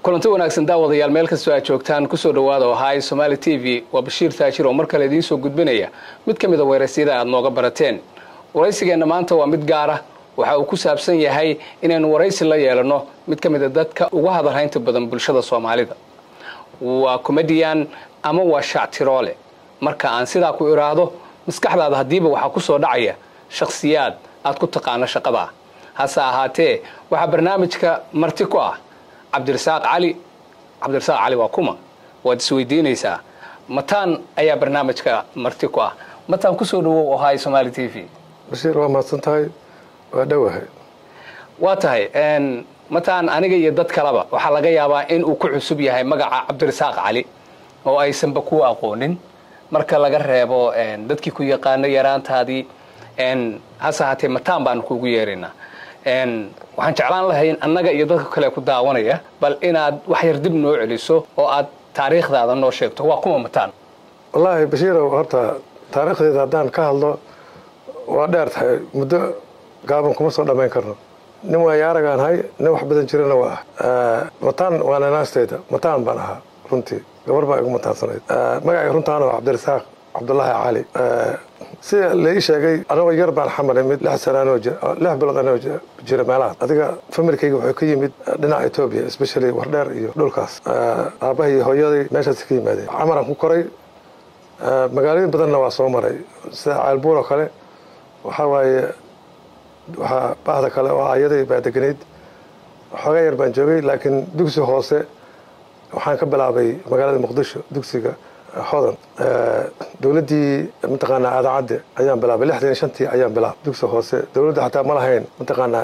kulanti wanaagsan daawadayaal meel kastoo aad joogtaan kusoo dhawaada oo ahaay somaali t v waa bashiir taajir oo mar kale idiin soo gudbinaya mid ka mid a weerasyada aad nooga barateen waraysigeenna maanta waa mid gaara waxa uu ku saabsan yahay inaynu waraysi la yeelanno mid ka mid a dadka uga hadalhaynta badan bulshada soomaalida waa comedian ama waa shactiroole marka aan sidaa ku idhaahdo maskaxdaada haddiiba waxaa ku soo dhacaya shakhsiyaad aad ku taqaano shaqadaa hase ahaatee waxaa barnaamijka marti ku ah cabdirasaaq cali cabdirasaaq cali waa kuma waad isweydiinaysaa mataan ayaa barnaamijka marti ku ah mataan kusoo dhawow ohay somaali t v bashiir waa mahadsan tahay waa dhowahay waa tahay mataan aniga iyo dad kaleba waxaa laga yaabaa in uu ku cusub yahay magaca cabdirasaaq cali oo aysanba ku aqoonin marka laga reebo dadkii ku yaqaano yaraantaadii hase ahaatee mataan baanu kuugu yeeraynaa waxaan jeclaan lahayn annaga iyo dadka kale ku daawanaya bal inaad wax yar dib noo celiso oo aad taariikhdaada noo sheegto waa kuma mataan wallaahi bashiirow horta taariikhdeeda haddaan ka hadlo waa dheer tahay muddo gaaban kuma soo dhammayn karno nin waayaaragaan hay nin wax badan jirana waa ah mataan waa nanaasteyda mataan baan ahaa runtii gabar baa igu mataansanayd magacay runtaana waa cabdirasaaq cabdulaahi cali sida la ii sheegay anagoo yar baan xamaray mid lix sana anoo lix bilood anoo jira meelahaas adiga familkayga wuxuu ka yimid dhinaca etoobiya especially wardheer iyo dhulkaas aabbahay iyo hooyaday meeshaas ka yimaadeen camaraan ku koray magaalooyin badanna waa soo maray sida ceelbuur oo kale waxaa waaye waxaa baahda kale oo ayaday baa deganayd xoogaa yar baan joogay laakiin dugsi hoose waxaan ka bilaabay magaalada muqdisho dugsiga hodan dowladdii mataqaanaa aadaacadde ayaan bilaabay lixdan iyo shantii ayaan bilaabay dugsi hoose dowladda xataa ma lahayn mataqaanaa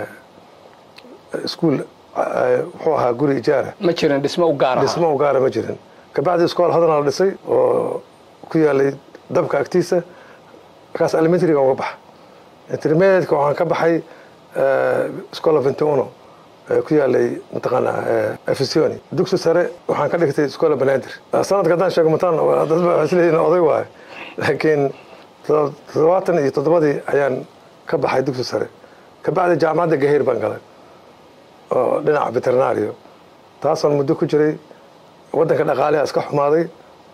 iskuol wuxuu ahaa guri ijaara ma jirin dhismo u gaar dhismo u gaara ma jirin kabacdi iskool hodana la dhisay oo ku yaalay dabka agtiisa markaas elementariga uga baxa intermediatka waxaan ka baxay scola ventuno ku yaalay mataqaanaa efisioni dugsi sare waxaan ka dhigtay scola banaadir sanadka haddaan sheego mataan dadba waxay isleeyihin oday waayo laakiin toddobaatan iyo toddobadii ayaan ka baxay dugsi sare kabacdi jaamacadda gaheer baan galay oo dhinaca veterinario taasaan muddo ku jiray waddanka dhaqaaliha iska xumaaday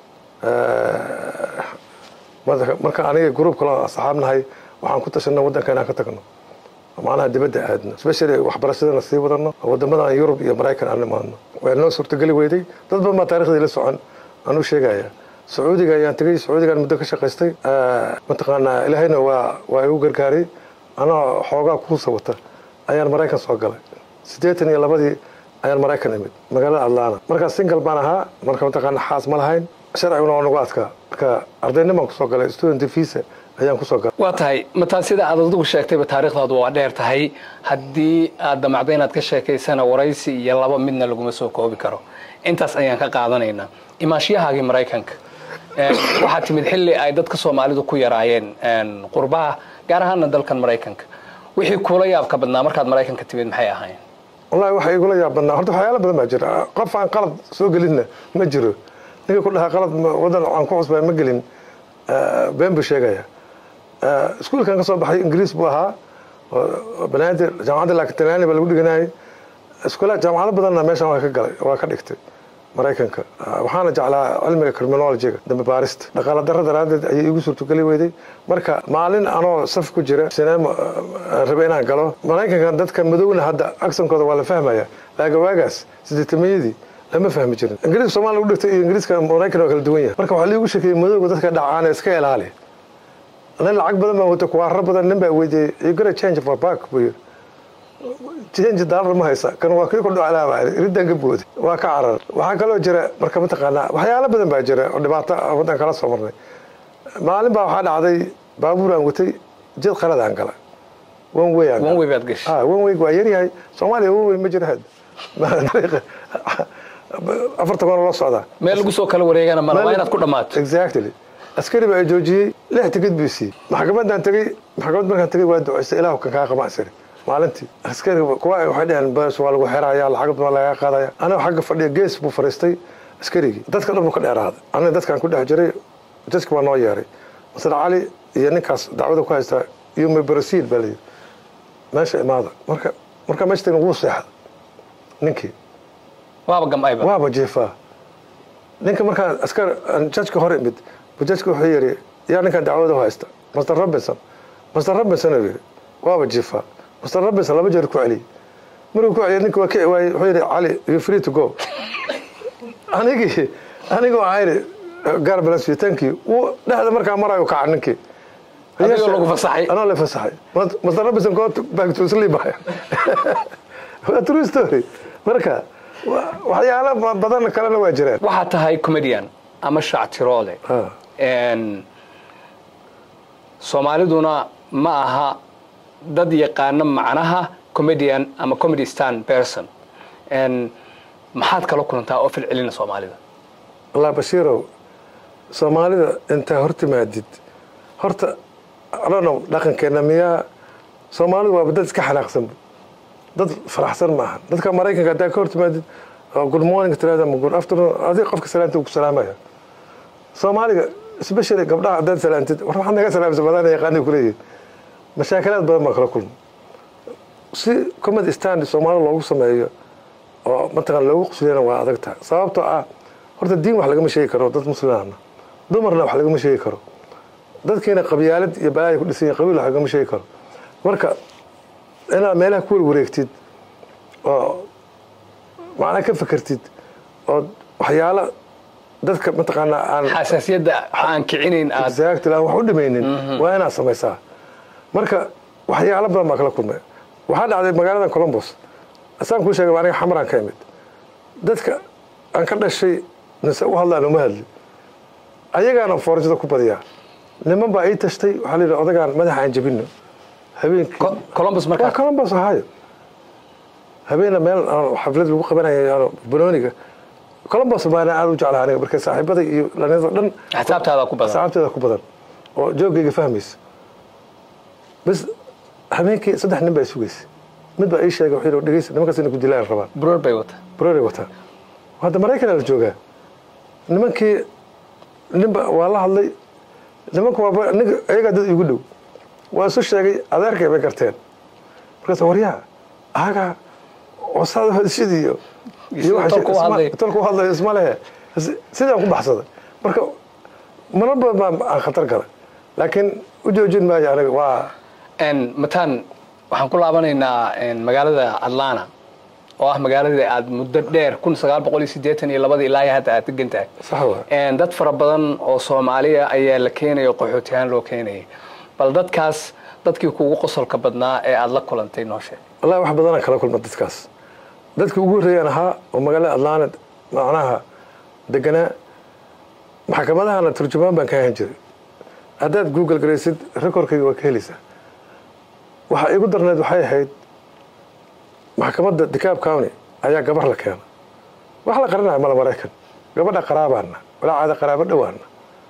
marka aniga gruub kaloo asxaabnahay waxaan ku tashanay waddanka inaan ka tagno macnaha dibadda aadno especially waxbarashadana sii wadano wadamadan yurub iyo maraykan aan imaadno waa noo suurtogeli weyday dad badan baa taarikhdii la socon aan u sheegaya sacuudiga ayaan tegey sacuudigaan muddo ka shaqaystay mataqaanaa ilaahayna waa waa igu gargaaray anoo xoogaa kuusa wata ayaan maraykan soo galay siddeetan iyo labadii ayaan maraykan imid magaalada atlana markaa single baan ahaa marka mataqaana xaas ma lahayn sharciguna waa nagu adkaa marka ardaynimaan kusoo galay student visa ayaan kusoo galay waa tahay mataan sida aad adigu sheegtayba taariikhdaadu waa dheer tahay haddii aad damacda inaad ka sheekaysana waraysi iyo laba midna laguma soo koobi karo intaas ayaan ka qaadanaynaa imaashiyahaagii maraykanka waxaa timid xilli ay dadka soomaalidu ku yaraayeen qurbaha gaar ahaana dalkan maraykanka wixii kuula yaabka badnaa markaad maraykanka timid maxay ahayn wallahi waxa igula yaab badnaa horta waxyaala badan baa jira qof aan qalad soo gelinna ma jiro ninka ku dhahaa qalad waddan aan ku cusbaa ma gelin been buu sheegaya iskuulkan ka soo baxay ingiriis buu ahaa banaadir jaamacadda laakiin talyaani baa lagu dhiganayay iskuula jaamacado badanna meeshan waa ka galay waa ka dhigtay maraykanka waxaana jeclaa cilmiga criminologyga dambe baarista dhaqaala darro daraaddeed ayay igu suurtogeli weyday marka maalin anoo saf ku jira sineema rabe inaan galo maraykankan dadka madowna hadda aksankooda waa la fahmaya laakiin waagaas sideetamayadii lama fahmi jirin ingiriiska somalia lagu dhigtay iyo ingiriiska maraykan waa kala duwan yahay marka waxaa liigu sheekeeyey madowga dadka dhacaana iska ilaali nin lacag badan baa wata kuwaaro badan nin baa weydiiyey you gotta change for back buu yiri change dollar ma haysa kan waa kii ku dhaclaa baa riddan ka booday waa ka carar waxaa kaloo jira marka mataqaanaa waxyaalo badan baa jira oo dhibaato waddan kala soo marnay maalin baa waxaa dhacday baabuur aan watay jid qalad aan gala one way aan one way baad gashay ah one way waa yar yahay soomaaliya one way ma jiro had afarta kuna loo socdaa meel lagu soo kala wareegana mala waa inaad ku dhammaato exactly askari baa joojiyey lix tigid buu siiyey maxkamaddaan tegey maxkamad markaan tegey waa ducaystay ilaahu kan kaa qama asari maalintii askari kuwa waxay dhaheen bas waa lagu xeraya lacag baa lagaa qaadaya aniga xagga fadhiya gees buu fariistay askarigii dadka dhan buu ka dheeraaday aniga dadkaan ku dhex jiray jadki waa noo yeeray masar cali iyo ninkaas dacwada ku haystaa yumi brasiil baa layidhi meesha imaada marka markaa meesha tagna wuu seexday ninkii waaba gam'ayba waaba jiifaa ninka markaan askar aan jajka hor imid bu jajka wuxuu yidhi yaa ninkan dacwada u haysta master robinson master robinson uu yidhi waaba jiifaa master robinson laba jeer ku celiyey markuu ku celiyay ninka waa kici waayey wuxuu yidhi cali you free to go anigii anigii waxaa yidhi gaar bless you thank you wuu dhexda markaa marayo kaca ninkii Adigoo lagu fasaxay. anoo la fasaxay master robinson go back to sleep waa true story marka wa- waxyaalo ba- badan kalena waa jiraan waxaa tahay comedian ama shactiroole Ah. Een, soomaaliduna ma aha dad yaqaana macnaha comedian ama comedy stand person Een, maxaad kala kulantaa oo filcelina soomaalida allah bashiirow soomaalida intaa hor timaadid horta adhano dhaqankeena miyaa soomaalidu waaba dad iska xanaaqsanba dad faraxsan maaha dadka maraykanka haddaa ka hor timaadid oo good morning tirahda ama good afternoon adiga qofka salaanta uu ku salaamaya soomaaliga especially gabdhaha haddaad salaantid war maxaad naga salaamsa badana yaqaanay kuleeyihin mashaakalaad badan baa kala kulma si comedy stand soomaalida loogu sameeyo oo mataqaan loogu qusliyana waa adag tahay sababtoo ah horta diin wax lagama sheegi karo dad muslimana dumarna wax lagama sheegi karo dadkiina qabyaalad iyo balaaya ku dhisan yihin qabiil wax lagama sheegi karo marka inaad meelaha ku warwareegtid oo macnaa ka fekertid oo waxyaalo dadka mataqaanaa aan xasaasiyadda aan kicinayn aad exactly aan wax u dhimaynin waa inaad samaysaa marka waxyaalo badan baa kala kulmay waxaa dhacday magaalada colombos asaan kuu sheegay aniga xamaraan ka imid dadka aan ka dhashay nise u hadlaan uma hadli ayagaana foorjada ku badiyaa niman baa ii tashtay waxaa la yidhi odagaan madaxa aan jabino habeenkii Co- columbus waa markaa colombos ahaayo habeena meel aan xaflad lagu qabanayo aan banooniga colombos baana aad u jeclaa aniga marka saaxiibada iyo dhalinyarada dhan xisaabtaada ku badan asxaabteeda ku badan oo joogayga fahmaysa bas habeenkii saddex nin baa sugaysa mid baa ii sheegay wuxuu yidhi dhegeysa nimankaas inay ku dilaan rabaan buroor bay wata broray wataan hadda maraykanaa la joogaa nimankii ninba waa la hadlay nimanku waa ninka ayagaa dad igu dhow waa isu sheegay adeerkay bay garteen markaas waryaa aagaa wasaada hadishid iyo iyo waxa tolku u isma- hadlay. tolku u hadlayo isma lehe Si- sidaan ku baxsaday marka marar badan baa aan khatar galay laakiin u joojin maayo aniga waa Een, mataan waxaan ku laabanaynaa een, magaalada atlanta oo ah magaaladii aad muddo dheer kun sagaal boqol iyo siddeetan iyo labadii ilaa iyo hadda aad degan tahay sax waa Een, dad fara badan oo soomaaliya ayaa la keenaya qaxooti ahaan loo keenayay bal dadkaas dadkii kugu qosolka badnaa ee aad la kulantay noo sheeg wallahi wax badanaan kala kulma dadkaas dadkii ugu horreeyaan ahaa oo magaalada atlanta macnaha deganaa maxkamadahana turjumaan baan ka ahan jiray haddaad google garaysid recordkayga waa ka helaysaa waxa igu darneed waxay ahayd maxkamadda decaab county ayaa gabar la keena wax la qarinaya mala maraykan gabadha qaraabaana walaa caada qaraabo dhowaana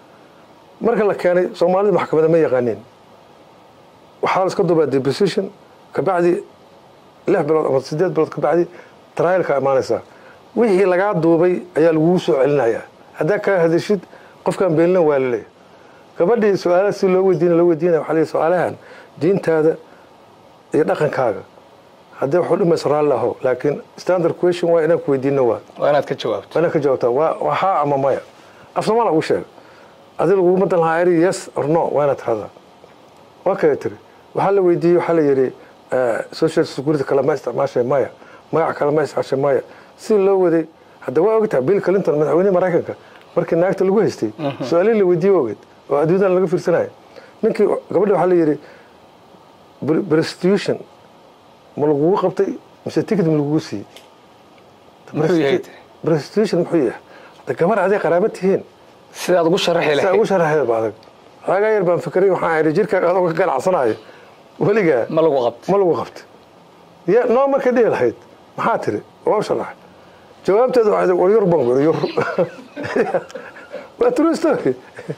marka la keenay soomaalida maxkamada ma yaqaaniin waxaa la iska duubaa deposition kabacdi lix bilood ama sideed bilood kabacdi trialka imaanaysaa wixii lagaa duubay ayaa lagugu soo celinayaa haddaa kaa hadashid qofkaan beenlan waa laleeyahay gabadhii su-aalaha si loo weydiina loo weydiinaya waxaa la yidhi su-aalahan diintaada iyo dhaqankaaga haddii waxu dhimayso raalli aho laakiin standard question waa inaan ku weydiino waa waa inaad ka jawaabto waa inaad ka jawaabtaa waa waa haa ama maya af soomaala ugu sheega adi laguguma dan lahaa eri yes or no waa inaad tiradaa waa kale tiri waxaa la weydiiyey waxaa la yidhi eh, social security kale ma isticmaashay maya magac kale ma isticmaashay maya si loo waday hadda waa ogtahay bill clinton madaxweyne maraykanka markii naagta lagu haystay su-aalihii la weydiiyey waa ogeed oo adduunyadan laga fiirsanaya ninkii gabadhi waxaa la yidhi "Pr- prostitution ma lagugu qabtay mise ticket ma lagugu siiyey muxuu yahay tiri prostitution muxuu yahay hadda gabar aday qaraabo tihiin sidaad ugu sharaxi saa ugu lahayd sharaxeed ba adag xoogaa yar baan fikiray waxaan idhi jirkaaga adoo ka ganacsanayo weligaa ma lagu qabto ma lagu qabta ya noo markay dhihi lahayd maxaa tiri waa u sharaxay jawaabteedu waxay war yur baan guri yur waa true story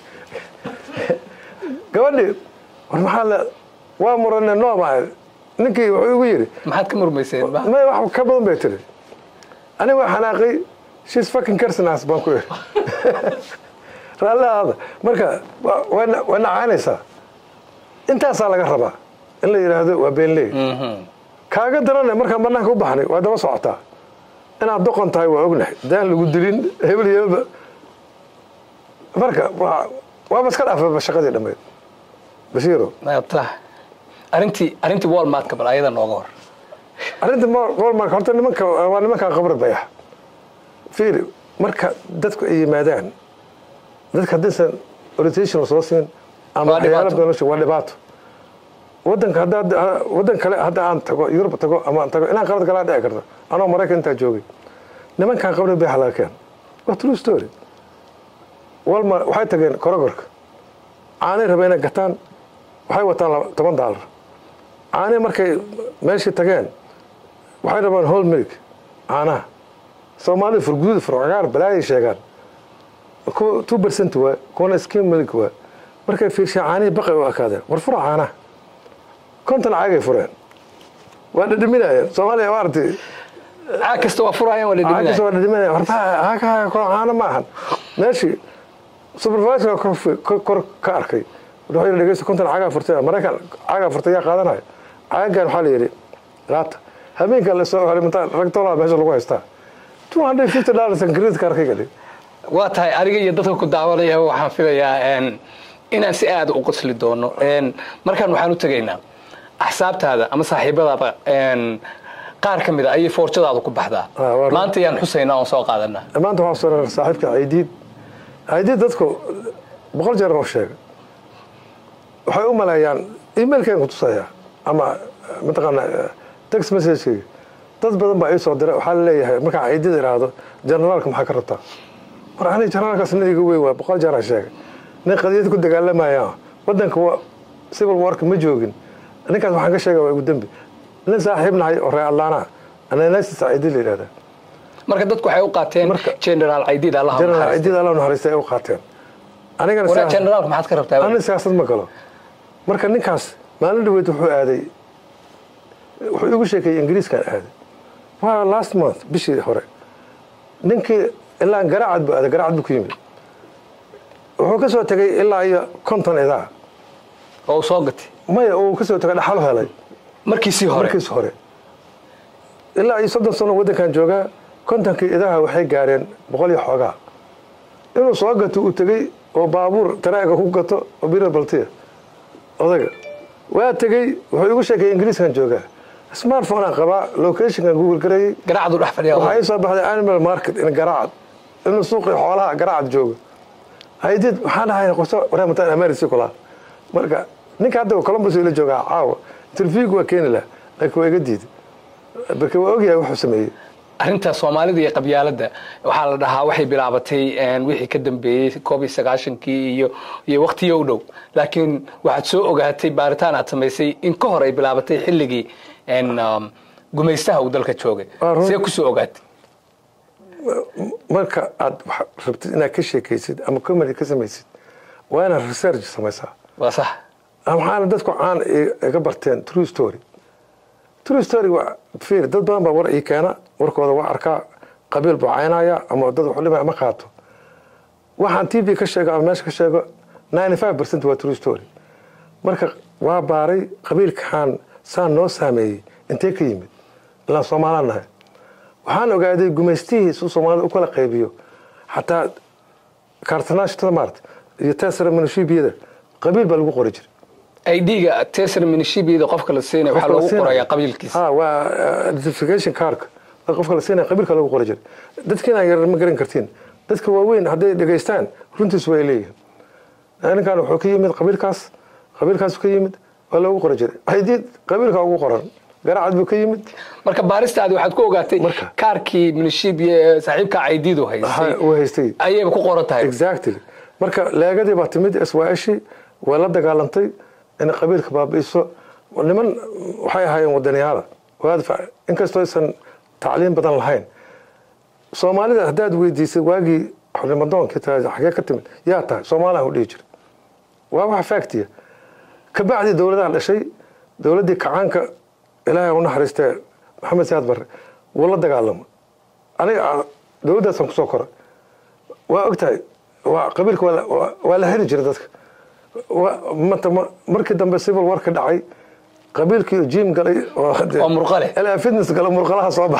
gabadhii war maxaa la waa murane noo maa ninkii wuxuu igu yidhi maxaad ka murmayseen ma may wax ka badan bay tiri aniga waa xanaaqay shes fucking carsonas baan ku iri raallahaada marka wa- waa na- waa nacaanaysaa intaasaa laga rabaa in la yidhaahdo waa beenley Mhm. kaaga darane markaan banaanka u baxnay waa daba socotaa inaad doqon tahay waa ognahay daan lagu dilin hebel iyo hebelba marka waa waaba iska dhaafaba shaqadii dhammayd bashiiro ta arrintii arrintii walmartka bal ayada nooga hor arrinta walmark horta nimanka waa nimankaa qabri bayax fiiri marka dadku ay yimaadaan dadka haddaysan orientation soo siin ama Waa dhibaato. waxyaalo badan waa dhibaato wadanka haddaad wadan kale hadda aan tago yurub tago ama aan tago inaan qalad galaa dhici karta anoo maraykan intaa joogay nimankan qabri bayax laga keen waa true story walmar waxay tageen korogorka caanay rabeen inay gataan waxay wataan laba- toban daalar caanay markay meeshii tageen waxay rabaan whole milk caanaha soomaalida furguduud furcagaar balaayay sheegaan kuwa two percent waa kuwana skim milk waa markay fiirshaan caanihii baqay u ekaadeen war fura caanaha konton caagay fureen waa dhadhaminayeen soomaaliya waa aragtay caag kasta waa furayaan waa caagkasta dhadhaminaya waa dhadhaminayeen horta haka caano ma ahan meeshii supervisor kor kor- kor ka arkay wuxuu yidhi dhegeysta konton caagaa furtay maraykan caagaa furtay yaa qaadanaya caagan waxaa la yidhi qaata habeenka la soo helay mintaa rag dollar meesha lagu haystaa two hundred fifty dollars and credit card ka gadhay waa tahay aniga iyo dadka ku daawanaya waxaan filayaa een, inaan si aada u qosli doono Een, markaan waxaan u tegaynaa axsaabtaada ama saaxiibadaaba een, qaar ka mid a ayay foorjadaada ku baxdaa Ah, waa run. maanta yaan xusaynaa oon soo qaadanaa maanta waxaa soo saaxiibka aidiid aidiid dadku boqol jeer oo sheega waxay u maleeyaan emailkeen ku tusaya ama eh, mataqaana eh, text messagekeyga dad badan baa ii soo diray waxaa la leeyahay markaan aidiid iraahdo generaalka maxaa ka rabtaa war aniga generaalkaas nin iga weyn waa boqol jeer aan sheegay nin qadiyad ku dagaalamaya wadanka waa civil warka ma joogin ninkaas waxaan ka sheegay waa igu dembi nin saaxiib nahay oo reer atlaana ananasis aidiid la yidhahdaa marka dadku waxay u qaateen Marka- generaal aidiid allaha general naxariisto. aidiid alla naxariistay ay u qaateen anigana waraa siyaasad- generaalka maxaad ka rabtaa ani siyaasad ma galo marka ninkaas maalin dhaweyd wuxuu aaday wuxuu igu sheekeeyey ingiriiskan aaday waa last month bishii hore ninkii ilaa garaacad buu aaday garaacad buu ku yimid wuxuu ka soo tegay ilaa iyo konton idaa oo uu soo gatay maya uu ka soo tegay dhaxal helay markiisii hore markiis hore ilaa iyo soddon sano waddankan joogaa kontonkii idaha waxay gaareen boqol iyo xoogaa inuu soo gato uu tegey oo baabuur taraaga ku gato oo bira baltiya odaga waa tegey wuxuu igu sheekay ingiriiskan joogaa smartphone aan qabaa locationkan google garayay garaacdu dhex fadhiya waxaa ii soo baxday animal market in garaacad inuu suuqii xoolaha garaacad joogo haydid waxaan dhahay qoso waramataan amerisi kula marka ninka hadda columbus ila joogaa caawa interviewga waa keeni laha laakiin waa iga diiday marka waa ogyahay wuxuu sameeyey arrinta soomaalida iyo qabyaaladda waxaa la dhahaa waxay bilaabatay een, wixii ka dambeeyey koob iyo sagaashankii iyo iyo waqtiyo u dhow laakiin waxaad soo ogaatay baaritaan aad samaysay in ka hor ay bilaabatay xilligii een, um, gumaystaha uu dalka joogay Waa run. see kusoo ogaatay marka aad wax rabtid inaad ka sheekaysid ama comedy ka samaysid waa inaad research samaysaa waa sax waxaana dadku caan i- iga barteen true story true story waa fiir dad badan baa war ii keena warkooda waa arkaa qabiil buu caynaya ama dad wuxuu dhimaya ma qaato waxaan t v ka sheego ama meesha ka sheego 95 percent waa true story marka waa baaray qabiilkan saan noo saameeyey intee ka yimid ilaan soomaalaan nahay waxaan ogaaday gumaystihiis uu soomaalida u kala qaybiyo xataa kaartanaashtada maarata iyo tesra minishibiyada qabiil baa lagu qori jiray idga tesar minishibiyada qofka la siinaya waxaa loogu qorayaa qabiilkiisa ha waa uh, identification cardka dad qofka la siinaya qabiilka lagu qori jiray dadkiina yar ma garan kartiin dadka waaweyn hadday dhegaystaan runtiis way leeyihiin ninkan wuxuu ka yimid qabiilkaas qabiilkaas ka yimid waa loogu qori jiray haydii qabiilka ugu qoran garacad buu ka yimid marka baaristaadi waxaad ku ogaatay Marka. kaarkii minishibiya ee saaxiibka caydiidu haystay Ha- uu haystay ayayba ku qoran tahay exactly marka leegadii baa timid iswaashi way la dagaalantay inay qabiilka baabi'iso niman waxay ahaayeen wadaniyaala waadfa inkastoo aysan tacliim badan lahayn soomaalida haddaad weydiisay waagii xornimadoonkii tahay xagee ka timid yaa tahay soomaalihan u dhihi jira waa wax factiya kabacdii dowladaha dhashay dowladdii kacaanka ilaahay u naxariistee maxamed siyaad barre wuu la dagaalamay aniga dowladdaasaan kusoo koray waa ogtahay waa qabiilka waa la- waa- waa la heli jiray dadka Waa- mata ma- markii dambe civil war ka dhacay qabiilkii oo jim galay oo dee- oo murqale ilaa fitness gala murqalaha soo baxay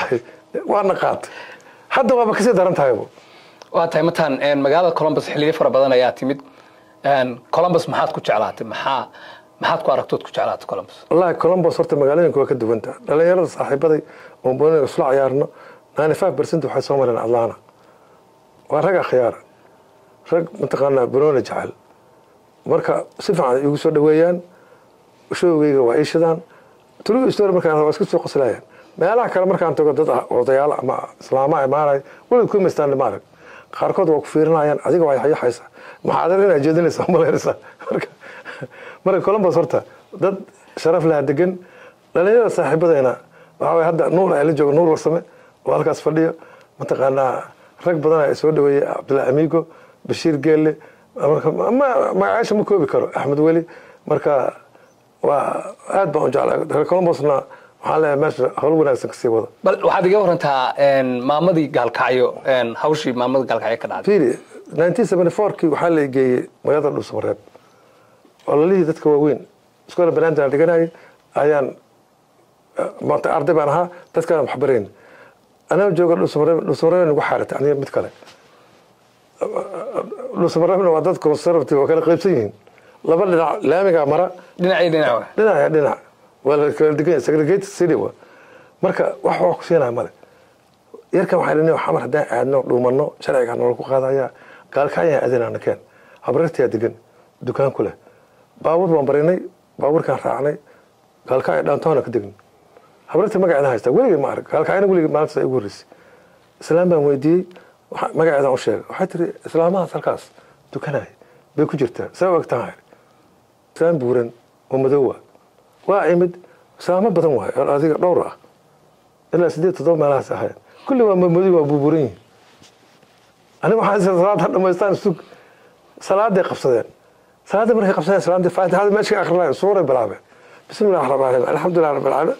waana qaatay hadda waaba kasii daran tahaybo waa tahay mataan magaalada colombus xilliyo fara badan ayaa timid colombus maxaad ku jeclaatay maxaa maxaad ku aragtood ku jeclaatay colombus wallahi colombos horta magaalooyinka waa ka duwanta dhalinyarada saaxiibaday oo booniga isla ciyaarno ninety five percent waxay soo mareen atlana waa rag akhyaara rag mataqaanaa banooni jecel marka si fiican igu soo dhaweeyaan showgeyga waa iishadaan true story markaan waa iska soo qoslayaan meelaha kale markaan tago dad odayaal ama islaama imaanay walid ku imaystaan ma arag qaarkood waa ku fiirinayaan adiga waa yaxaysa maxaadar inaad jeedinaysa malaynaysa marka marka columbus horta dad sharaf laha degan dhalinyarada saaxiibadayna waxaa waye hadda nuur ay la jooga nuur warsame oo halkaas fadhiyo mataqaanaa rag badan ay soo dhaweeyey cabdullahi amigo bashiir geelle magacaasha ma koobi karo axmed weli marka waa aad baan u jeclaa reer columbusna waxaan leeyahay meesha hawl wanaagsan kasii wada bal waxaad iga warantaa maamadii gaalkacyo hawshii maamadii gaalkacyo ka dhacday fiiri nineteen seventy fourkii waxaa la geeyey magaalada dhuusamareeb oo lalihii dadka waaweyn iskoola banaanta aan dhiganayay ayaan maanta arday baan ahaa dadkaan wax barayn anaa jooga dhuusamareeb dhuusamareeb nagu xaaratay aniga mid kale dhuusamareebna waa dad conservative oo kala qaybsan yihiin laba dhinac laamigaa mara dhinacii dhinac dhinaca dhinac waa la kala degan yahay segregated city wa marka wax waa ku siinaya male yarkan waxaa dhinay xamar haddaan aadno dhuumanno sharciga nolol ku qaadaya gaalkacyan aadinana keen habrartiyaa degan dukaan ku leh baabuur baan barinay baabuurkaan raacnay gaalkacya dhaantoona ka degn habrarta magaceeda haysta weligay ma arag gaalkacyana weligay maalintaas igu horreysay islaam baan weydiiyey magaceedaan u sheegay waxay tiri islaamahaas halkaas dukanay bay ku jirtaa saa og tahay islaam buuran oo madoowa waa imid islaamo badan waay oo adiga dhowr ah ilaa sideed toddoba meelahaas ahayd kulli waa mamadii waa buuburan yihin aniga waxaan salaada dhamaystaan sug salaaday qabsadeen salaada markay qabsadeen salaadii faatixada meesha ka akrinayeen suuray bilaabeen bismi illahi raxmaan raxiim alxamdulilah rabbil caalamiin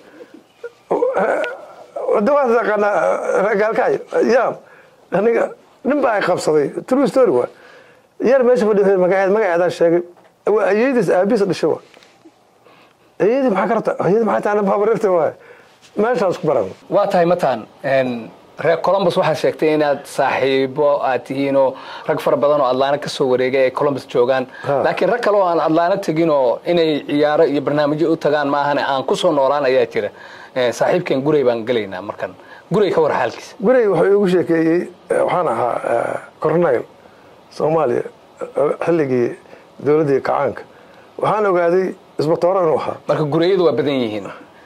wadawaas taqaanaa gaalkacyo yaam aniga nin baa ay qabsaday true story waa yar meesha fadhiyo magaceed magaceedaan sheegay waa ayeydiis aabihiis dhashay waa ayadii maxaa ka rabta ayadii maxay tahay babarirta waay meeshaas ku baran waa tahay mataan reer colombus waxaad sheegtay inaad saaxiibo aad tihiin oo rag fara badan oo adlaana ka soo wareegay ay colombus joogaan laakiin rag kale oo aan adlaana tegin oo inay ciyaaro iyo barnaamijyo u tagaan maahane aan ku soo noolaan ayaa jira saaxiibkeen gurey baan gelaynaa markan gurey ka war xaalkiisa gurey wuxuu igu sheekeeyey waxaan ahaa corneyl soomaaliya xilligii dowladdii kacaanka waxaan ogaaday isbatooro inuu ahaa marka gureyadu waa badan yihiin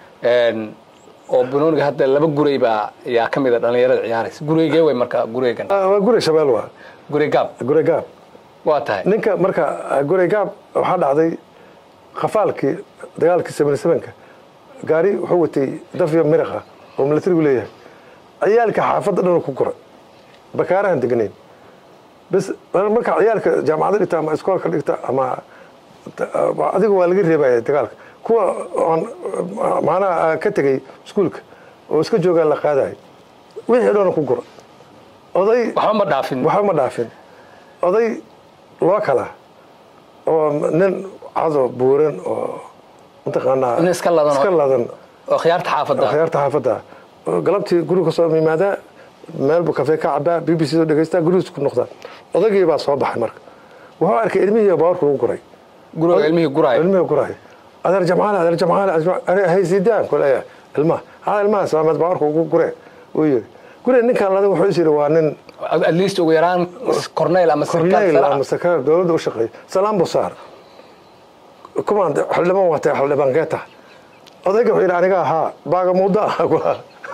oo banooniga hadda laba gurey baa yaa ka mida dhalinyarada ciyaaraysa gureygee way marka gureygan waa gurey shabeel waa gurey gaab gurey gaab waa tahay ninka marka gurey gaab waxaa dhacday khafaalkii dagaalkii seven sevenka gaari wuxuu watay dafyo miriqa oo milatarigu leeyahay ciyaalka xaafadda dhan ku koray bakaarahan deganayn bas marka ciyaalka jaamacadda dhigta ama iskoolka dhigta ama adiga waa laga reebaya dagaalka kuwa oon macnaha ka tegay iskuulka oo iska joogaa la qaadayo wixii dhan ku gura oday waxba ma dhaafin waxba ma dhaafin oday loo kala oo nin cado buuran oo mataqaanaa nin iska ladan oo- iska ladan oo khiyaarta xaafadda khiyaarta xaafadda galabtii guriga kasoo yimaadaa meel buu kafee ka cabaa b b c soo dhegaystaa gurigiis ku noqdaa odaygii baa soo baxay marka wuxuu arkay ilmihii baawarka lagu guray guriga ilmihii guraayo ilmihii guraay adeer jamcaale adeer jamcaale haysidaan kuleeya ilmaha haa ilmaha islaameed baawarka ugu guree uu yiri guriga ninkan ladan wuxuu is yidhi waa nin at least ugu yaraan corneyl ama sarkaal korneyl sare ah. ama sakaar dowladda u shaqeeya salaam buu saar kumaan xildhibaan watay xildhibaan kee tahay odayga wuxuu yidhi aniga ahaa baaga muuda ah kula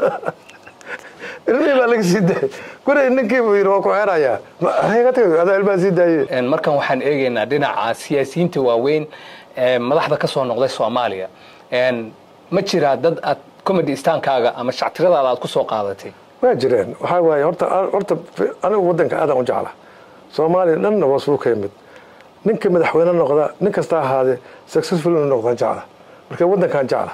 ilmihii baa laga sii daayay guriga ninkii buu yidhi waa ku xeerayaa aniga tagay adaa ilmaha sii daayey Een, markan waxaan eegaynaa dhinaca siyaasiyiinta waaweyn ee madaxda ka soo noqday soomaaliya Een, ma jiraa dad aad comedy istaankaaga ama shactiradaada aad ku soo qaadatay waa jireen waxaa waaye horta horta anigu waddanka aadan u jecla soomaaliya dhanna waa suu ka yimid ninka madaxweyne noqda nin kasta ahaadee successful inuu noqdaan jecla marka waddankaan jecla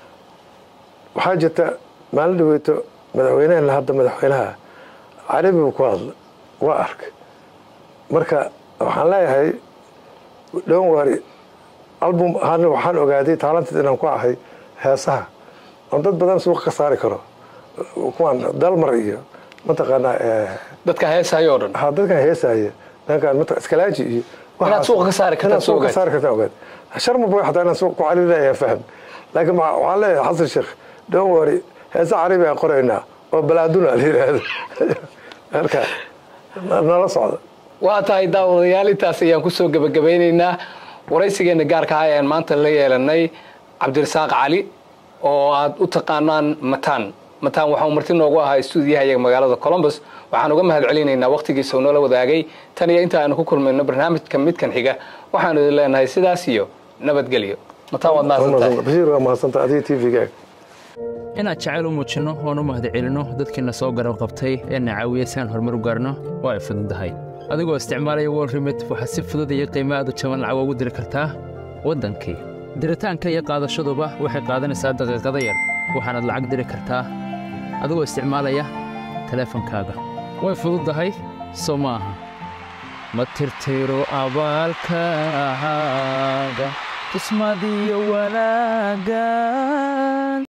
waxaa jirta maalin dhaweyto madaxweynehena hadda madaxweynaha carabi buu ku hadla waa ark marka waxaan leeyahay dhon wari album ahaana waxaan ogaaday taalanteed inaan ku ahay heesaha oon dad badan suuqa ka saari karo kuwaan dalmar iyo mataqaanaa dadka heesayo o dhan ha dadkan heesaaye dhankan mat iskalaaji iyo Inaad suuqa ka saari kartaa inaad suuqa ka ogaad. saari kartaa ogaad sharma boy xataa inaan suuq ku caliilaya fahm laakiin ma- waxaan leeyahay xasan sheekh don't worry heesa carabi aan qoraynaa oo balaaduna la yidhaahdo marka na- nala socda waa tahay daawadayaal intaas ayaan kusoo gebagabaynaynaa waraysigeenna gaarka ah ayaan maanta la yeelanay cabdirasaaq cali oo aad u taqaanaan mataan mataan waxau marti noogu ahaa stuudiyaha magaalada colombus waxaan uga mahad celinaynaa wakhtigiisa uu noola wadaagay tan iyo inta aanu ku kulmayno barnaamijka midkan xiga waxaanu idin leenahay sidaas iyo nabadgelyo mataan waad mahadsantahay bashiir waa mahadsanta adiga t v-ga inaad jacayl u muujinno oon u mahadcelinno dadkiina soo garab qabtay ee na caawiya si aan horumar u gaarno waa ay fududahay adigoo isticmaalaya wol remit waxaad si fudud iyo qiimo aad u jaban lacag ugu diri kartaa waddankii diritaanka iyo qaadashaduba waxay qaadanaysaa daqiiqada yar waxaanaad lacag diri kartaa adigoo isticmaalaya teleefankaaga way fududahay soo ma aha ma tirtiro abaalkaaga tusmadiyo wanaagga